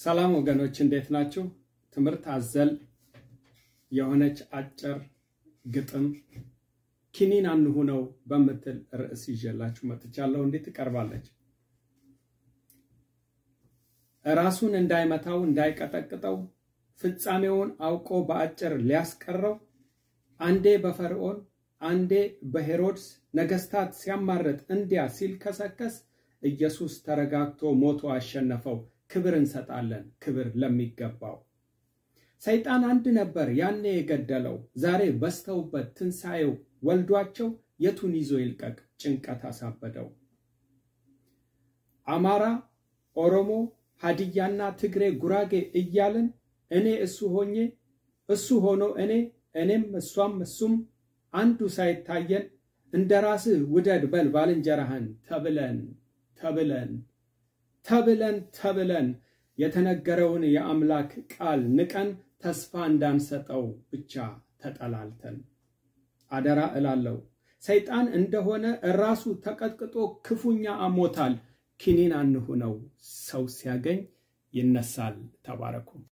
ሰላም ወገኖች እንዴት ናችሁ? ትምህርት አዘል የሆነች አጭር ግጥም ኪኒን አንሁነው በምትል ርዕስ ይዤላችሁ መጥቻለሁ። እንዴት ትቀርባለች? ራሱን እንዳይመታው እንዳይቀጠቅጠው ፍጻሜውን አውቆ በአጭር ሊያስቀረው አንዴ በፈርዖን አንዴ በሄሮድስ ነገስታት ሲያማርጥ እንዲያ ሲል ከሰከስ ኢየሱስ ተረጋግቶ ሞቶ አሸነፈው። ክብር እንሰጣለን ክብር ለሚገባው። ሰይጣን አንድ ነበር ያኔ የገደለው፣ ዛሬ በስተውበት ትንሣኤው ወልዷቸው የቱን ይዞ ይልቀቅ ጭንቀት አሳበደው። አማራ፣ ኦሮሞ፣ ሀዲያና ትግሬ፣ ጉራጌ እያልን እኔ እሱ ሆኜ እሱ ሆኖ እኔ እኔም እሷም እሱም አንዱ ሳይታየን እንደ ራስህ ውደድ በል ባልንጀራህን ተብለን ተብለን ተብለን ተብለን የተነገረውን የአምላክ ቃል ንቀን ተስፋ እንዳንሰጠው ብቻ ተጠላልተን አደራ እላለሁ። ሰይጣን እንደሆነ ራሱ ተቀጥቅጦ ክፉኛ አሞታል። ኪኒን አንሁነው፣ ሰው ሲያገኝ ይነሳል። ተባረኩ።